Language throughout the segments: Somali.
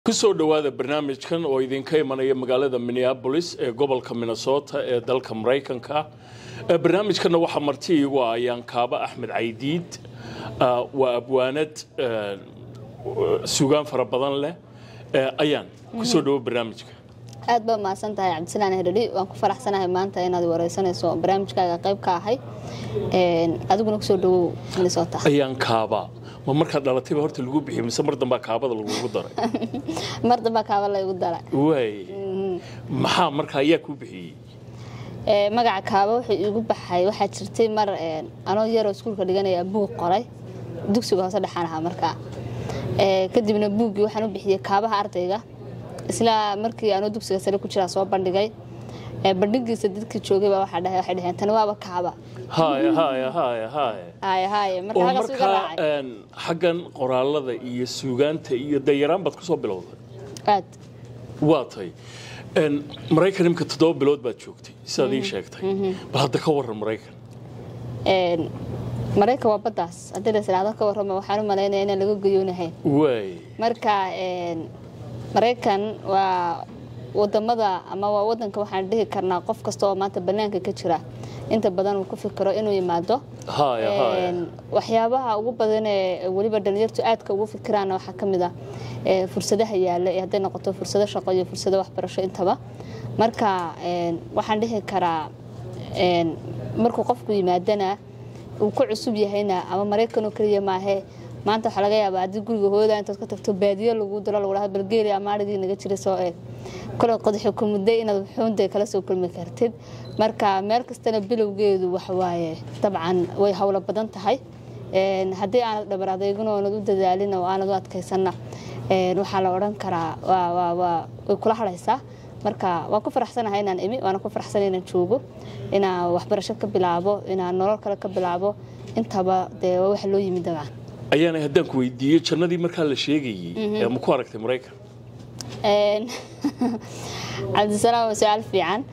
kusoo dhowaada barnaamijkan oo idinka imanaya magaalada minneabolis ee gobolka minnesota ee dalka maraykanka barnaamijkanna waxaa marti iigu ah ayaan kaaba axmed caydiid waa abwaanad sugaan fara badan leh ayaan kusoo dhowo barnaamijka aad baa mahadsan tahay cabdisalaan herdhi waan ku faraxsanahay maanta inaad wareysanayso barnaamijkaaga qayb ka ahay adiguna kusoo dhawow minnesota ayaan kaaba ma markaad dhalatayba horta lagu bixiy mise mar dambaa kaabada lagugu daray mar dambaa kaaba laygu daray waay maxaa marka ayaa kuu bixiyey magaca kaaba wuxuu iigu baxay waxaa jirtay mar anoo yaroo iskuulka dhiganaya buug qoray dugsiga hoose dhexaan ahaa markaa kadibna buuggii waxaan u bixiyey kaabaha ardayga isla markii anoo dugsiga sare ku jiraa soo bandhigay bandhigiisa dadkii joogay baa waxaa dhahay waxay dhaheen tani waaba kaaba haya haya haya haya haya haya marka oo halkaas uga markaa raacay xaggan qoraalada iyo suugaanta iyo dayaraan baad kusoo bilowday aad waa tay maraykan imika toddoba bilood baad joogtay sidaad ii sheegtay bal hadda ka waran maraykan maraykan waa baddaas haddii la israado ka warrama waxaan u malaynaya inaan laga goyoonahayn waay marka maraykan waa wadamada ama waa wadanka waxaan dhihi karnaa qof kasta oo maanta banaanka ka jira inta badan uu ku fikiro inuu yimaado haya haya waxyaabaha ugu badan ee weliba dhalinyartu aadka ugu fikiraana waxaa ka mid ah ee fursadaha yaalla ee hadday noqoto fursado shaqo iyo fursado waxbarasho intaba marka waxaan dhihi karaa markuu qofku yimaadana uu ku cusub yahayna ama maraykan oo keliya maahe maanta waxaa laga yaabaa haddii guriga hooda intaad ka tagto baadiyo lagu diro lagu dhaha balgeeli amaarigii naga jira soo eeg kole qodaxi ku mudday inaad xuunday kala soo kulmi kartid marka meel kastana bilowgeedu waxawaaye dabcan way howlo badan tahay haddii aanad dhabar adeegin oonad u dadaalin oo aanad u adkaysanna waxaa la odhan karaa way kula hadhaysaa marka waan ku faraxsanahay inaan imi waana ku faraxsana inaan joogo inaan waxbarasho ka bilaabo inaan nolol kale ka bilaabo intaba dee waa waxa loo yimi dabcan ayaana haddaan ku weydiiyo jannadii markaa la sheegayey ee ma ku aragtay maraykan cabdisalaam waa su-aal fiican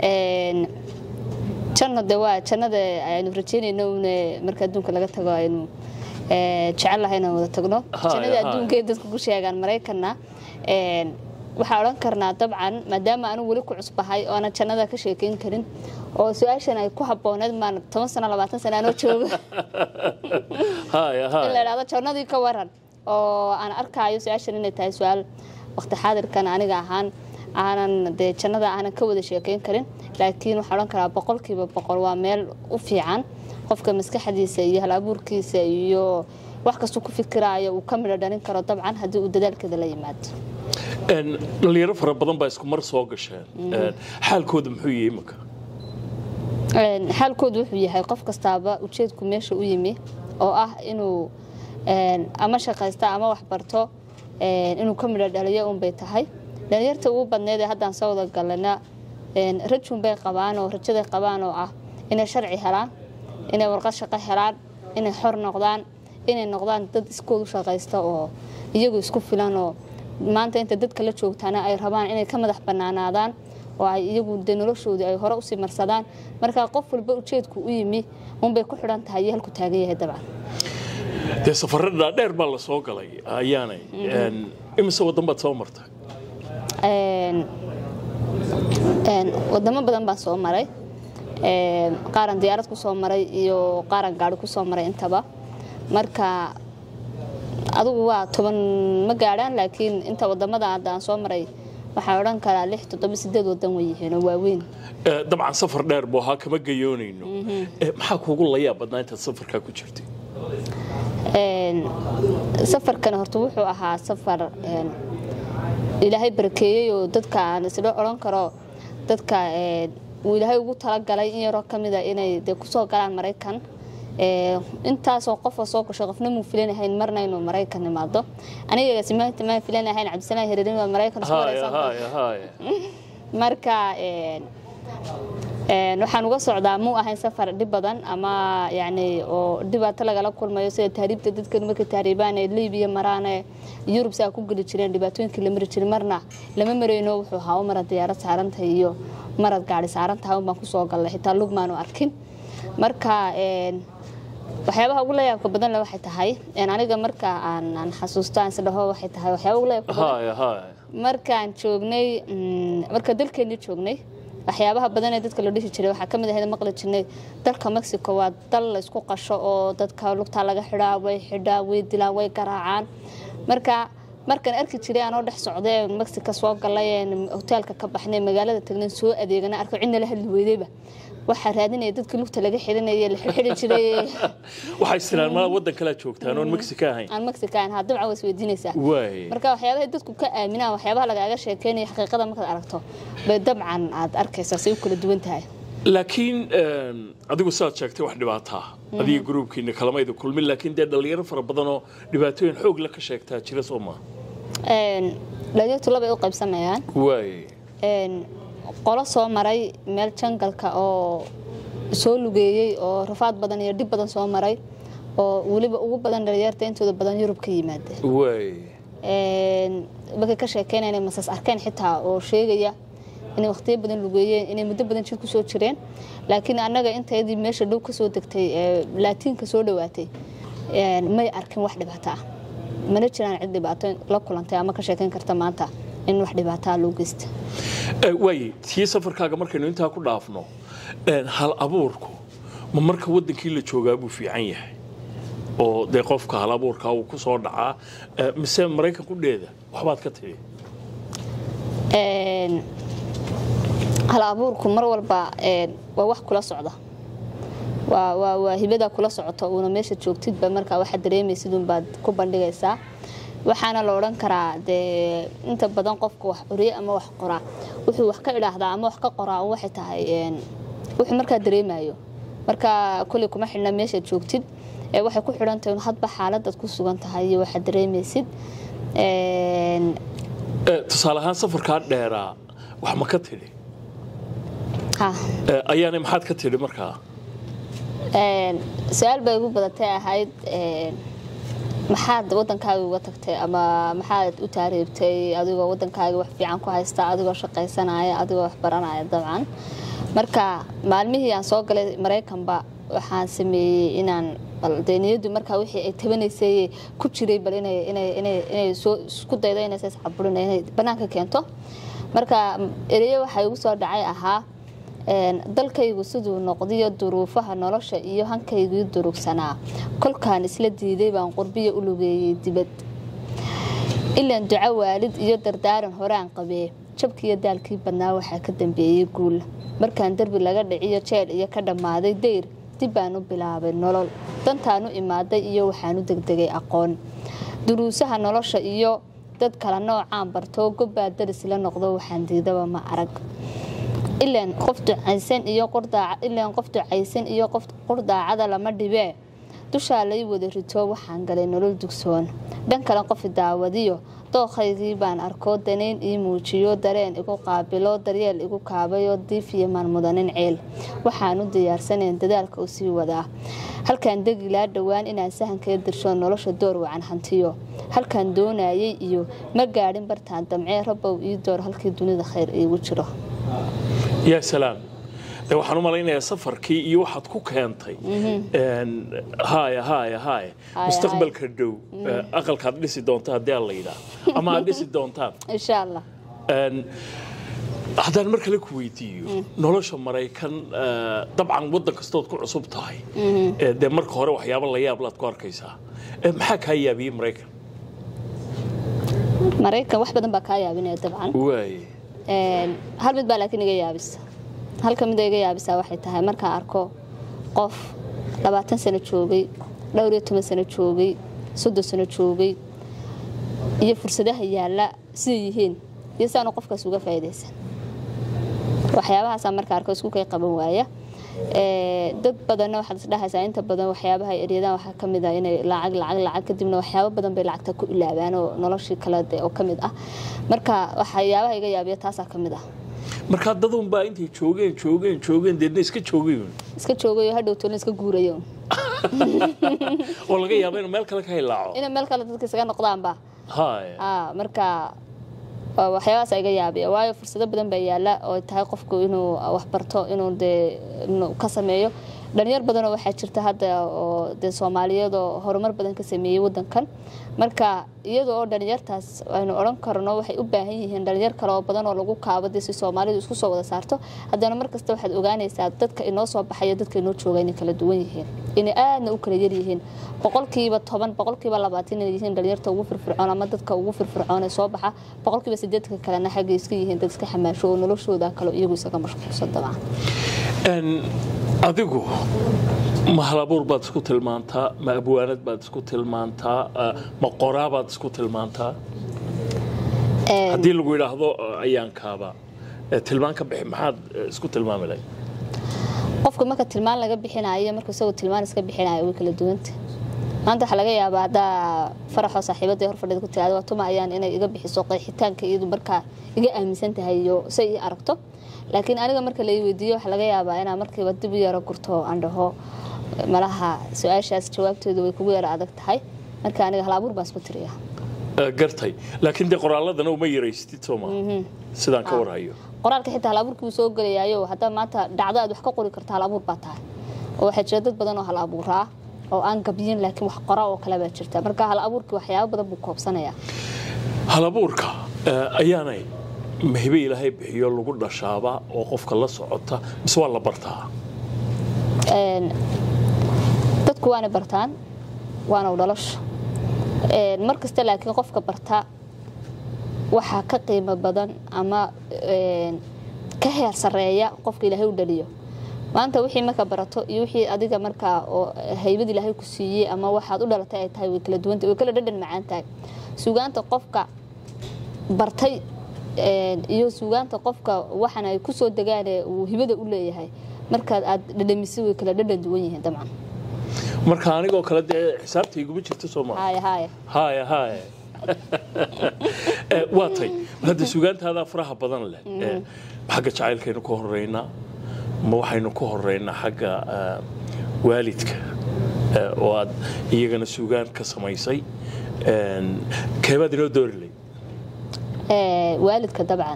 janno de waa jannada aynu rajeynayno un marka adduunka laga tago aynu jecel lahay inaan wada tagno Haya, jannada haya. adduunka ee dadku ku sheegaan maraykanna waxaa odhan karnaa dabcan maadaama anu weli ku cusbahay oo aanan jannada ka sheekeyn karin oo su-aashan ay ku habbooneed maan toban sano labaatan sano anoo joogo haya in la haya idhahdo jannadii ka waran oo aan arkaayo su-aashan inay tahay su-aal waqti xaadirkan aniga ahaan aanan dee jannada aanan ka wada sheekeyn karin laakiin waxaan odhan karaa boqolkiiba boqol waa meel u fiican qofka maskaxdiisa iyo hal-abuurkiisa iyo wax kastuu ku fikiraayo uu ka midho dhalin karo dabcan haddii uu dadaalkeeda la yimaado dhalinyaro fara badan baa isku mar soo gasheen xaalkooda muxuu yahay imika Een, xaalkoodu wuxuu yahay qof kastaaba ujeedku meesha u yimi oo ah inuu een, ama shaqaysta ama waxbarto een, inuu ka midho dhaliyo unbay tahay dhalinyarta ugu badneed ee haddaan soo wada galana een, rajunbay qabaan oo rajaday qabaan oo ah inay sharci helaan inay warqad shaqo helaan inay xor noqdaan inay noqdaan dad iskoodu shaqaysta oo iyagu isku filan oo maanta inta dadka la joogtaana ay rabaan inay ka madax bannaanaadaan oo ay iyagu de noloshoodii ay hore usii marsadaan marka qof walba ujeedku u yimi unbay ku xidhan tahay iyo halku taagan yahay dabcan dee safarro dhaadheer baa la soo galay ayaanay imise waddan baad soo martay Een, een, wadamo badan baan soo maray Een, qaaran diyaarad ku soo maray iyo qaaran gaari ku soo maray intaba marka adigu waa toban ma gaadhaan laakiin inta wadamada hadda aan soo maray waxaan odhan karaa lix toddoba sideed wadan way yihiin oo waaweyn Eh, dabcan safar dheer buu ahaa kama gayoonayno Eh, maxaa kuugu layaab badnaa intaad safarkaa ku jirtay Een, safarkan horta wuxuu ahaa safar een, ilaahay barakeeyey oo dadka aan isla odhan karo dadka een, uu ilaahay ugu talagalay in yaroo ka mida inay de kusoo galaan maraykan Ee, intaasoo qofoo soo gasho qofna muu filanahayn marna inuu maraykan imaado aniga simaanta maan filanahayn cabdisalaan hereerin waa maraykan isku haya wareysan haya haya marka een, een, waxaan uga socdaa muu ahayn safar dhib badan ama yani oo dhibaato lagala kulmayo sida tahriibta dadkan markay tahriibaan ee libiya maraan ee yurub saa ku geli jireen dhibaatooyinkii la mari jiray marna lama marayno wuxuu ahaa u marad diyaarad saarantahay iyo marad gaari saarantahay un baan kusoo gallay xitaa lugmaanu arkin marka een, waxyaabaha ugu layaabka badan le waxay tahay aniga marka aan xasuusto aan isdhaho waxay tahay waxyaaba ugu layaabka badan haya haya markaan joognay marka dalkeennii joognay waxyaabaha badan ee dadka la dhihi jiray waxaa ka mid ahayd maqli jirnay dalka mexico waa dal la isku qasho oo dadka lugtaa laga xidhaa way xidhaa way dilaan way garaacaan marka markaan arki jiray aanoo dhex socdee mexico soo galay hoteelka ka baxnay magaalada tagnan soo adeegana arko cidna la hadli weydayba waxaa raadinaya dadkii lugta laga xidhanaya la xidhi jiray waxay istiraan maa waddan kalaa joogtaan oon mexico ahayn aan mexico ahayn haa dabcan waa isweydiinaysaa waay marka waxyaabahay dadku ka aaminaan waxyaabaha lagaaga sheekeynaya xaqiiqada markaad aragto bay dabcan aad arkaysaa say u kala duwan tahay laakiin adigu sidaad sheegtay wax dhibaataa adiga gruubkiina kalamayda kulmin laakiin dee dhalinyaro fara badanoo dhibaatooyin xoog la ka sheegtaa jira soo maa dhalinyartu labay u qaybsamayaan waay qolo soo maray meel jangalka oo soo lugeeyey oo rafaad badan iyo dhib badan soo maray oo weliba ugu badan dhalinyarta intooda badan yurub ka yimaada waay markay ka sheekeynaya inay masas arkeen xitaa oo sheegaya inay waqtiyo badan lugeeyeen inay muddo badan jir kusoo jireen laakiin annaga intayadii meesha dhow kasoo degtay laatiinka soo dhowaatay may arkin wax dhibaato ah mana jiraan cid dhibaato la kulantay ama ka sheekeyn karta maanta in wax dhibaataa loo geysta waay tii safarkaaga markaynu intaa ku dhaafno hal abuurku ma marka waddankii la joogaa buu fiican yahay oo dee qofka hal abuurka uu ku soo dhacaa mise maraykan ku dheeda waxbaad ka tidhi hal abuurku mar walba waa wax kula socda waa hibada kula socoto uuna meesha joogtidba markaa waxaad dareemaysid unbaad ku bandhigaysaa waxaana la odhan karaa dee inta badan qofka wax curiye ama wax qoraa wuxuu wax ka idhaahdaa ama wax ka qoraa waxay tahay wuxuu markaa dareemayo marka kuley kuma xidhna meeshaad joogtid waxay ku xidhantahay hadba xaaladaad ku sugan tahay iyo waxaad dareemaysid tusaale ahaan safarkaa dheeraa wax ma ka tidhi ayaana maxaad ka tidhi markaa su-aal bay igu badatay ahayd maxaad wadankaaga uga tagtay ama maxaad u taariibtay adigoo wadankaaga wax fiican ku haysta adigoo shaqaysanaya adigoo wax baranaya dabcan marka maalmihii aan soo galay maraykanba waxaan sameeyey inaan de niyadu markaa wixii ay tabanaysay ku jiray bal inay soo isku daydo inaysa iscaburin inay bannaanka keento marka ereyo waxaa igu soo dhacay ahaa dalkaygu siduu noqdiyo duruufaha nolosha iyo hankaygii durugsanaa kolkaan isla diiday baan qurbiya u lugeeyey dibad ilaan duco waalid iyo dardaaran horaan qabee jabkiiyo daalkii badnaa waxaa ka dambeeyey guul markaan derbi laga dhiciyo jeel iyo ka dhammaaday dayr dib baan u bilaabay nolol dantaan u imaaday iyo waxaan u degdegay aqoon duruusaha nolosha iyo dad kala noocaan bartoo gobbaa daris la noqdo waxaan diidaba ma arag ilaan qof ducaysan iyo ilaan qof ducaysan iyo qof qurdaacada lama dhibee dushaa lay wada rito waxaan galay nolol dugsoon dhan kale qofi daawadiyo dooqaygii baan arkoo danayn ii muujiyo dareen igu qaabilo daryeel igu kaabayoo diifiyo maalmudanin ceel waxaan u diyaarsaneen dadaalka u sii wadaa halkaan degilaa dhowaan inaan sahankaga dirsho nolosha door wacan hantiyo halkaan doonayay iyo ma gaadhin bartaan damcee rabow ii door halkii dunida khayr iigu jiro yaa salaam de waxaan u malaynayaa safarkii iyo waxaad ku keentay haya haya haya mustaqbalka dhow aqalkaad dhisi doonta haddii aan la yidhaah ama aad dhisi doontaan insha allah haddaan mar kale ku weydiiyo nolosha maraykan dabcan waddan kastood ku cusub tahay dee marka hore waxyaaba la yaab laad ku arkaysaa maxaa kaa yaabiyey maraykan maraykan wax badan baa kaa yaabinaya dabcan waay hal mid baa laakiin iga yaabisa halka mid iga yaabisaa waxay tahay markaan arko qof labaatan sano joogay dhowr iyo toban sano joogay soddon sano joogay iyo fursadaha yaalla siday yihiin iyo si aanu qofkaas uga faa'iidaysan waxyaabahaasaan marka arko isku kay qaban waaya dad badanna waxaad isdhahaysaa inta badan waxyaabaha eryadaan waxaa ka mid ah inay lacag lacag lacag kadibna waxyaabo badan bay lacagta ku ilaabaan oo noloshii kale oo ka mid ah marka waxyaabaha iga yaabiya taasaa ka mid ah markaa dadun baa intay joogeen joogeen joogeen deedna iska joogayun iska joogayo hadhow toolna iska guurayo oo laga yaabo inuu meel kale ka hilaaco inay meel kale dadka isaga noqdaanba haya marka waxyaabahaas iga yaabiya waayo fursado badan baa yaala oo tahay qofku inuu wax barto inuu dee ka sameeyo dhalinyar badanoo waxaa jirta hadda oo dee soomaaliyeed oo horumar badan ka sameeyey wadankan marka iyada oo dhalinyartaas aynu odhan karno waxay u baahan yihiin dhalinyar kale oo badan oo lagu kaabo dee si soomaalidu isku soo wada saarto haddana markasta waxaad ogaanaysaa dadka inoo soo baxayo dadka inoo jooga inay kala duwan yihiin inay aadna u kala yar yihiin boqolkiiba toban boqolkiiba labaatan inay yihiin dhalinyarta ugu firfircoon ama dadka ugu firfircoon ee soo baxa boqolkiiba sideedka kalena xaggay iska yihiin dad iska xamaasho oo noloshooda kale iyagu isaga mashquulsan dabcan adigu ma halabuur baad isku tilmaantaa ma abwaanad baad isku tilmaantaa ma qoraa baad isku tilmaantaa haddii lagu yidhaahdo ayaankaaba tilmaan ka bixi maxaad isku tilmaami lahayd qofka marka tilmaan laga bixinayo marka isagoo tilmaan iska bixinayo way kala duwanta maanta waxaa laga yaabaa haddaa faraxoo saaxiibada hor fadhida ku tiraada waa tuma ayaan inay iga bixiso qeexitaanka iyadu markaa iga aaminsan tahay iyo say ii aragto laakiin aniga marka la weydiiyo waxaa laga yaabaa inaa markiiba dib u yaro gurto aan dhaho malaha su-aashaas jawaabteedu way kugu yaro adag tahay marka aniga halabuur baan isku tiriya gartay laakiin dee qoraaladana uma yaraystid sooma sidaan ka warhayo qoraalka xitaa halabuurkii wuu soo gelayaayo haddaa maanta dhacdo aad wax ka qori karta halabuur baa tahay oo waxaa jira dad badan oo hal abuuraa oo aan gabyin laakiin wax qora oo kale baa jirta marka hal abuurkii waxyaabo badan buu koobsanayaa halabuurka ayaanay mahibe ilaahay bixiyo lagu dhashaaba oo qofka la socota mise waa la bartaa dadku waana bartaan waana u dhalasho mar kasta laakiin qofka barta waxaa ka qiimo badan ama ka heer sareeya qofka ilaahay u dhaliyo maanta wixii marka barato iyo wixii adiga markaa oo haybad ilaahay ku siiyey ama waxaad u dhalatay ay tahay way kala duwanta way kala dhadhan macaan tahay sugaanta qofka bartay iyo sugaanta qofka waxan ay ku soo degaane uu hibada u leeyahay markaad aad dhadhamisay way kala dhadhan duwan yihiin dabcan marka anigoo kale dee xisaabta iguma jirto sooma haya haya haya haya waa tay hadda sugaantaadaa faraha badan leh xagga jacaylkaynu ka horeynaa ma waxaynu ka horeynaa xagga waalidka oo aad iyagana sugaan ka samaysay keebaad inoo doori lay waalidka dabcan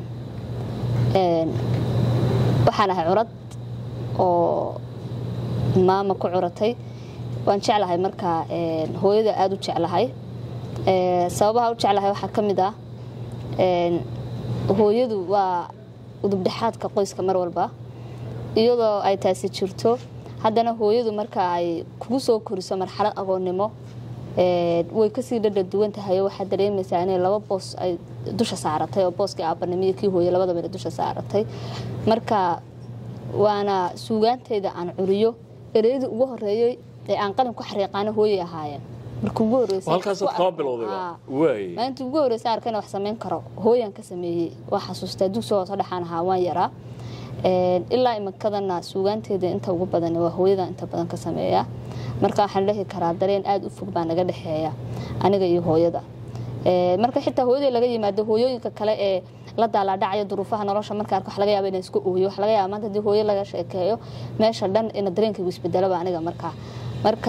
waxaan ahay curad oo maama ku curatay waan jeclahay markaa hooyada aada u jeclahay sababaha u jeclahay waxaa ka mid ah hooyadu waa udubdhexaadka qoyska mar walba iyadoo ay taasi jirto haddana hooyadu marka ay kugu soo koriso marxalad agoonnimo way kasii dhadha duwan tahay oo waxaad dareemaysaa inay laba boos ay dusha saaratay oo booskii aabanimo iyo kii hooye labadaba inay dusha saaratay marka waana suugaantayda aan curiyo ereyadii ugu horeeyey ee aan qalin ku xariiqaana hooyay ahaayeen marka ugu halkaasaad kaba bilowday waay maalintii ugu horreysay arka inaan wax samayn karo hooyaan ka sameeyey waa xasuustaa dugsi hoose dhexaan ahaa waan yaraa ilaa imankadana suugaanteeda inta ugu badan waa hooyada inta badan ka sameeya marka waxaan lehi karaa dareen aada u fog baa naga dhexeeya aniga iyo hooyada marka xitaa hooyadii laga yimaado hooyooyinka kale ee la daalaadhacaya duruufaha nolosha marka arko wax laga yaaba inaan isku ooyo wax laga yaaba maanta hadii hooyo laga sheekeeyo meesha dhan ina dareenkaygu isbedelaba aniga markaa marka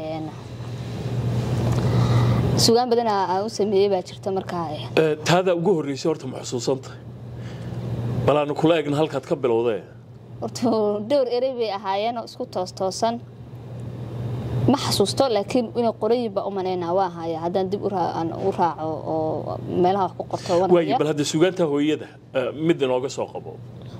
sugaan badan aan u sameeyey baa jirta markaa taada ugu horreysay horta ma xusuusantahay bal aanu kula egna halkaad ka bilowdee horta dhowr erey bay ahaayeen oo isku toostoosan ma xasuusto laakiin inay qorayin baa u manaynaa waa haya haddaan dib u raaco oo meelaha wax ku qorto waaye bal hadda sugaanta hooyada mid inooga soo qabo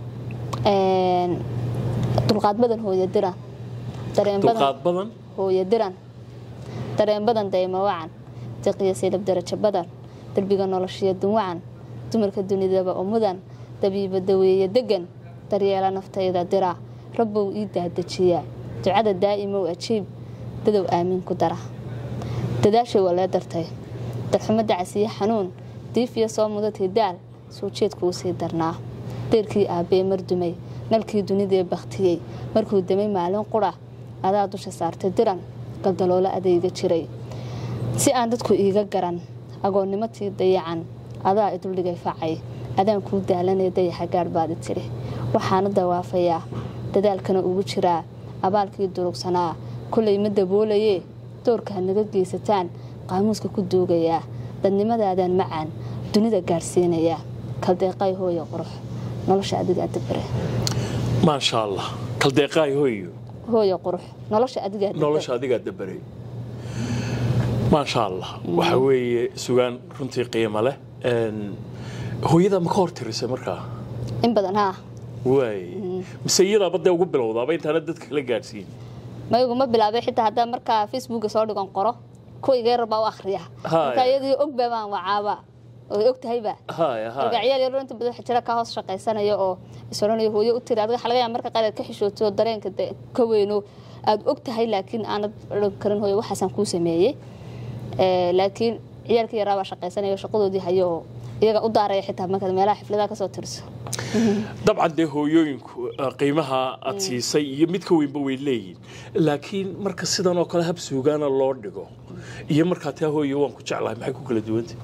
dulqaad badan hooyo diran dareen dulqaad badan hooyo diran dareen badan daymo wacan deqiyo silab darajo badan derbiga noloshiyo dunwacan dumarka dunidaba oo mudan dabiiba daweeye degan daryeela naftayda dira rabbow ii dahdejiya ducada daa'imow ajiib dadow aamiin ku dara dadaashay waa lee dartay darxumo dacasiyo xanuun diifiya soo mudatay daal soo jeedkuu sii darnaa deerkii aabbee mardumay nalkii dunidee bakhtiyey markuu damay maalin qura adaa dusha saartay diran galdaloolo adayga jiray si aan dadku iiga garan agoonnimatii dayacan adaa iduldhigay facay adaan kuu daalanay dayaxa gaadh baadi tidhi waxaana dawaafayaa dadaalkana ugu jiraa abaalkii durugsanaa kolay ma daboolayee doorka naga geysataan qaamuuska ku duugayaa dadnimadaadaan macaan dunida gaadhsiinayaa kaldeeqay hooya qurux nolosha adiga adabare maasha allah kaldeeqaay hooyo hooyo qurux nolosha adigaa nolosha adigaa dabaray maasha allah waxa weeye sugaan runtii qiimo leh Een, hooyadaa ma ka hor tirisay markaa in badan haa waay mise iyadaaba dee ugu bilowdaaba intaana dadka la gaadhsiin maygu ma bilaabay xitaa haddaa markaa facebooka soo dhigan qoro kuwayga yar baa u akhriya Haya. marka iyadii og baa baan wacaaba oy og tahayba haya marka haya ciyaal yar inta badan waxaa jira ka hoos shaqaysanaya oo isodhanayo hooyo u tiri adiga waxa laga yaaba marka qaar aad ka xishooto dareenka de ka weyno aad og tahay laakiin aanad odhan karin hooyo waxaasaan kuu sameeyey Ee, laakiin ciyaalka yaraa baa shaqaysanaya oo shaqadoodii hayo oo iyaga u daaraya xitaa markaad meelaha xifladaha kasoo tiriso dabcan dee hooyooyinku eh, qiimaha aad siisay iyo mid ka weynba way leeyihin laakiin marka sidan oo kale hab suugaana loo dhigo iyo markaa taa hooyo waan ku jeclahay maxay ku kala duwantay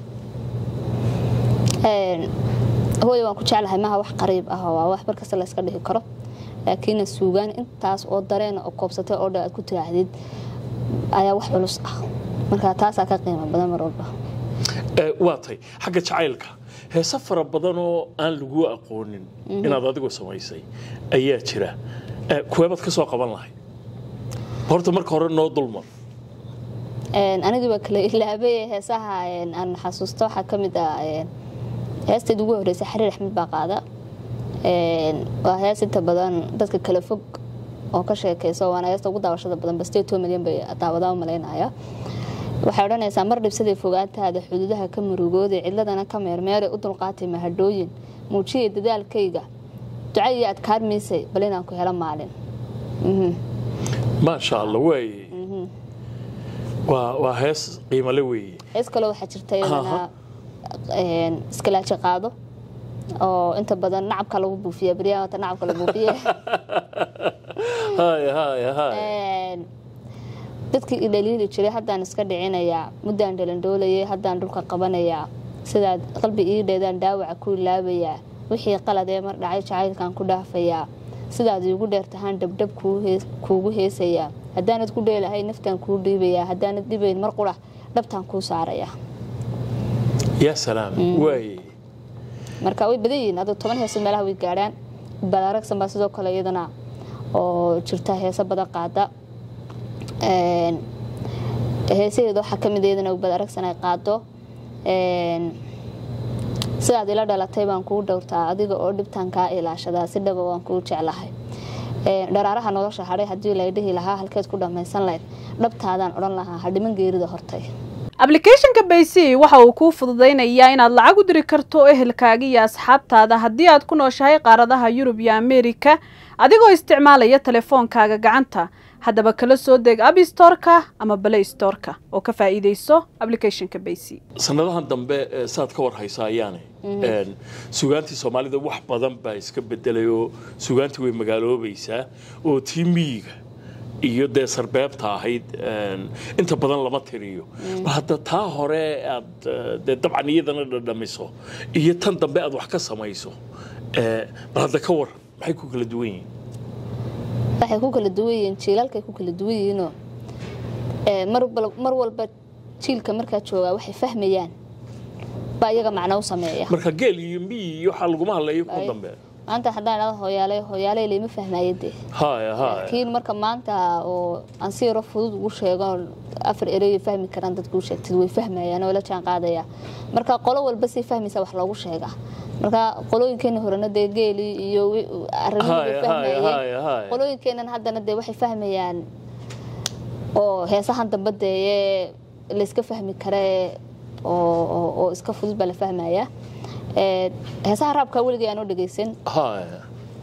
Een, hooyo waan ku jeclahay maaha wax qariib ah oo waa wax markasta la iska dhihi karo laakiin suugaan intaas oo dareena oo koobsatay oo dhan aad ku tiraahdid ayaa wax culus ah marka taasaa ka qiimo badan mar walba Eh, waa tay xagga jacaylka heese fara badan oo aan lagu aqoonin inaad adigu samaysay ayaa jira Eh, kuweebaad ka soo qaban lahay horta marka hore noo dulmar Een, anigii baa kale ilaabay heesaha een, aan xasuusto waxaa ka mid ah een, heestayd ugu horreysay xariir axmed baa qaada Een, waa hees inta badan dadka kala fog oo ka sheekayso waana heesta ugu daawashada badan bastee two milyan bay daawadaa u malaynaya waxay odhanaysaa mar dhibsaday fogaantaada xuduudaha ka murugooday cidladana ka meermeeray u dulqaatay mahadhooyin muujiyay dadaalkayga duca iyo adkaarmiisay bal inaan ku helo maalin Mhm. maasha allah waaye waa waa hees qiimale weeye hees kale waxaa jirta iyadana Aha. een, iskalaaji qaado oo inta badan nacabka lagu buufiya beryahan wata nacabka la buufiye haya haya haya Een, dadkii i dhaliili jiray haddaan iska dhicinayaa muddaan dhalandhoolayay haddaan dhulka qabanayaa sidaad qalbi ii dheedaan dhaawaca ku ilaabayaa wixii qalad ee mar dhacay jacaylkan ku dhaafayaa sidaad iigu dheertahaan dhabdhab kuu hees- kuugu heesayaa haddaanad ku dheelahay naftaan kuu dhiibayaa haddaanad dhibayn mar qura dhabtaan kuu saarayaa yaa salaam waaye marka way badan yihiin adoo toban heeso meelaha way gaadhaan badaragsan baa sidoo kale iyadana oo jirta heeso badan qaada Een, heesaheeda waxaa ka mid ah iyadana badaragsan ay qaado Een, sidaad ila dhalatay baan kugu dhowrtaa adiga oo dhibtaan kaa ilaashadaa si dhaba waan kuu jeclahay Een, dharaaraha nolosha hadhay haddii la dhihi lahaa halkeed ku dhammaysan lahayd dhabtaadaan odhan lahaa hadhiman geerida hortay ablicathonka baysi waxa uu kuu fududaynayaa inaad lacag u diri karto ehelkaaga iyo asxaabtaada haddii aad ku nooshahay qaaradaha yurub iyo ameerika adigoo isticmaalaya telefoonkaaga gacanta haddaba kala soo deg abstoreka ama balay storeka oo ka faa'iidayso aplicathonka baysi sanadahan dambe eh, saad ka war haysa ayaane Een, sugaantii soomaalida wax badan baa iska bedelay oo sugaantii way magaaloobaysaa oo tii miyiga iyo dee sarbeebta ahayd een, inta badan lama tiriyo bal hadda taa hore aad eh, dee dabcan iyadana dhadhamiso iyo tan dambe aad wax ka samayso eh, bal hadda ka waran maxay ku kala duwan yihiin waxay ku kala duwan yihiin jiilalkay ku kala duwan yihiinoo ee, mar bal- mar walba jiilka markaa joogaa waxay fahmayaan baa iyaga macno u sameeya marka geel iyo miyi iyo waxaa laguma hadlayo ku dambe maanta haddaan idhahdo hooyaaley hooyaaley layma fahmaayo dee haya haya laakiin marka maanta oo aan si yaro fudud ugu sheego afar erey fahmi karaan dadku u sheegtid way fahmayaan oo la jaan qaadaya marka qolo walba si fahmaysa wax loogu sheegaa marka qolooyinkeena horena dee geeli iyo wi- arrimihii bay Haya, haya, haya, fahmayeen haya. qolooyinkeenan haddana dee waxay fahmayaan oo heesahan dambe dee layska fahmi kare oo oo- oo iska fudud baa la fahmaya Ee, heesaha raabka weligay aan u dhegeysan haya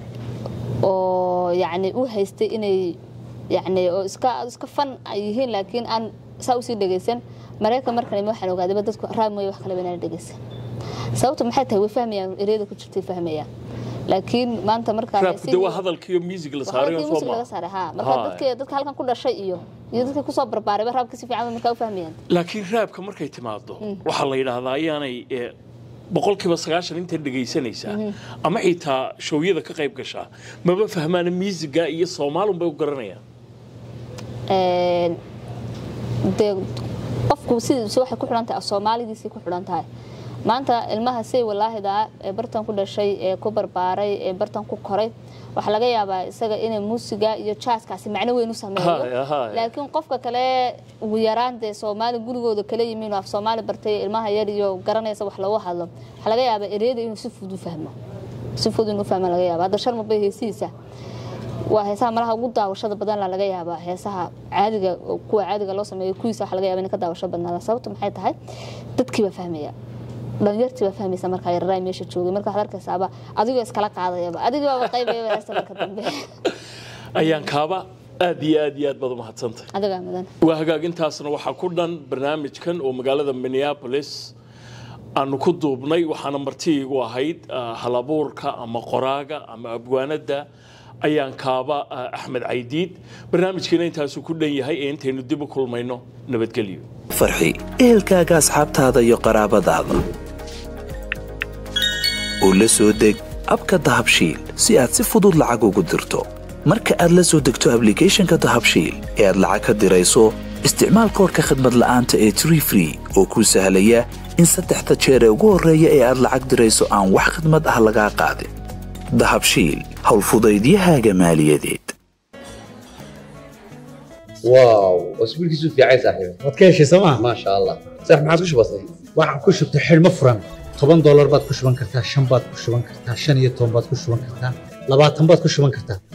oo yacni u haystay inay yacni oo iska iska fan ay yihiin laakiin aan saa usii dhegeysan maraykan markan imi waxaan ogaadayba dadku raab mooye wax kaleba inaan dhegeysan sababtu maxay tahay way fahmayaan ereyada ku jirtay fahmayaan laakiin maanta markaa raabku de waa hadalkiiyo music la saaray oo soo laga ma saaray ha marka Haya. dadka dadka halkan ku dhashay iyo iyo dadka kusoo barbaarayba raabka si fiican bay markaa u fahmayaan laakiin raabka markay timaado waxaa la yidhaahdaa ayaanay eh, boqolkiiba sagaashan inta dhegaysanaysaa ama xitaa showyada ka qayb gashaa maba fahmaana miisiga iyo soomaalun bay u garanayaan dee qofku sidiisa waxay ku xidhan tahay soomaalidiisay ku xidhan tahay maanta ilmaha say walaahida ee bartan ku dhashay ee ku barbaaray ee bartan ku koray waxaa laga yaabaa isaga inay muusiga iyo jaaskaasi macno weyn u sameeyo Haya, haya. laakiin qofka kale ugu yaraan dee soomaali gurigooda kala yimin af soomaali bartay ilmaha yar iyo garanaysa wax lagu hadlo waxaa laga yaabaa ereyada inuu si fudud u fahmo si fudud inuu fahmo laga yaaba hadda sharmabay heesihiisa waa heesaha malaha ugu daawashada badan la laga yaabaa heesaha caadiga kuwa caadiga loo sameeyo kuwiisa waxa laga yaaba inay ka daawasho badnaada sababtu maxay tahay dadkii baa fahmaya dhalinyartii baa fahmaysa markaa yararaay meesha joogay marka waxaad arkaysaaba adigoo iskala qaadayaba adigii baaba qaybayaba heesta marka dambe ayaan kaaba aad iyo aad iyo aad baad umahadsantay adigaa mudan waa hagaagintaasna waxaa ku dhan barnaamijkan oo magaalada minneapolis aanu ku duubnay waxaana marti igu ahayd ah, halabuurka ama qoraaga ama abwaanada ayaan kaaba ah, axmed caydiid barnaamijkiina intaasuu ku dhan yahay ee intaynu dib u kulmayno nabadgelyo farxi ehelkaaga asxaabtaada iyo qaraabadaada oo la soo deg abka dahabshiil si aad si fudud lacag ugu dirto marka aad la soo degto ablicathonka dahabshiil ee aad lacag ka dirayso isticmaal koodhka khadmad la'aanta ee tree free oo kuu sahlaya in saddexda jeer ee ugu horreeya ee aad lacag dirayso aan wax khidmad ah lagaa qaadin dahabshiil howlfudaydiyahaaga maaliyadeed واو اسبوع كيسو في عايز صاحبي waad ka heshay sooma ما شاء الله صح ما عادش بسيط waxaan ku shubtay xidhmo furan toban doolar baad ku shuban kartaa shan baad ku shuban kartaa shan iyo toban baad ku shuban kartaa labaatan baad ku shuban kartaa